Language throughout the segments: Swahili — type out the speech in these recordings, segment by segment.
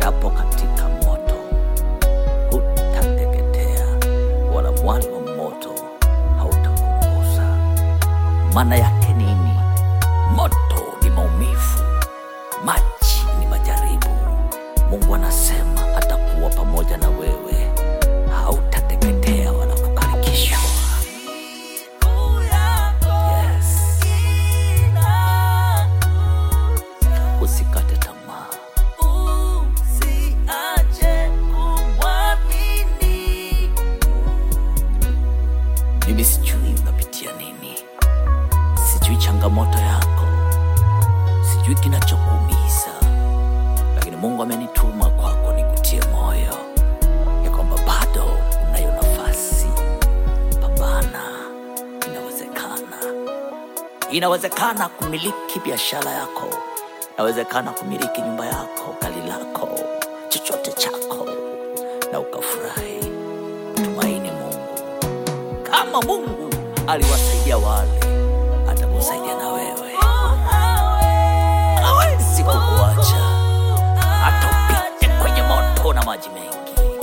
upitapo katika moto hutateketea, wala mwali wa moto hautakugusa. Maana yake nini? Moto ni maumivu, maji ni majaribu. Mungu anasema atakuwa pamoja na wewe, hautateketea wala kukarikishwa. Yes. Usikate tamaa, mimi sijui unapitia nini, sijui changamoto yako, sijui kinachokuumiza, lakini Mungu amenituma kwako nikutie moyo ya kwamba bado unayo nafasi. Pambana, inawezekana. Inawezekana kumiliki biashara yako, inawezekana kumiliki nyumba yako, gari lako, chochote chako, na ukafurahi. Tumaini Mungu. Kama Mungu aliwasaidia wale, atakusaidia na wewe. Hawezi kukuacha hata upite kwenye moto na maji mengi.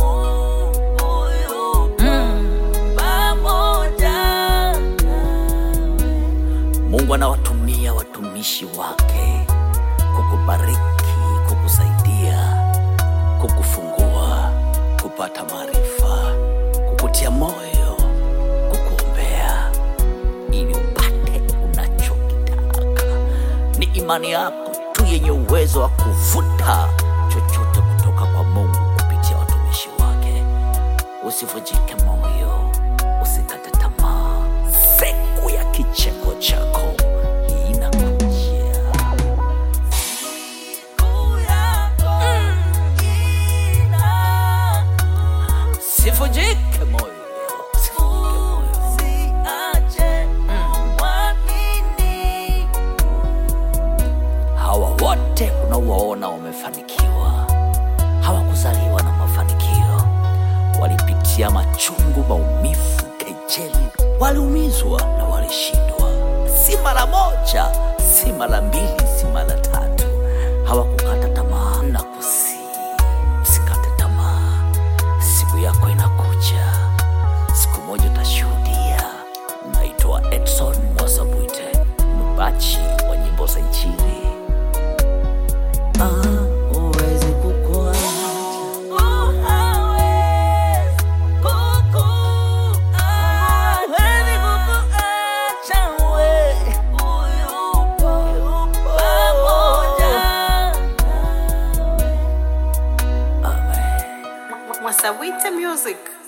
Mungu anawatumia watumishi wake kukubariki, kukusaidia, kukufungua, kupata maarifa, kukutia moyo, kukuombea ili upate unachokitaka. Ni imani yako tu yenye uwezo wa kuvuta chochote kutoka kwa Mungu kupitia watumishi wake. Usivunjike moyo, usikate tamaa. Siku ya kicheko chako inakujia. Sivunjike moyo, usivunjike moyo. Hawa wote unaowaona wamefanikiwa hawakuzaliwa na mafanikio, walipitia machungu, maumivu, kejeli, waliumizwa na walishindwa, si mara moja, si mara mbili, si mara tatu. Hawakukata tamaa na kusi, usikate tamaa, siku yako inakuja, siku moja utashuhudia. Naitwa Edson Mwasabwite, mbachi wa nyimbo za Injili. Ah, huwezi kukuacha. Amen. Mwasawite Music.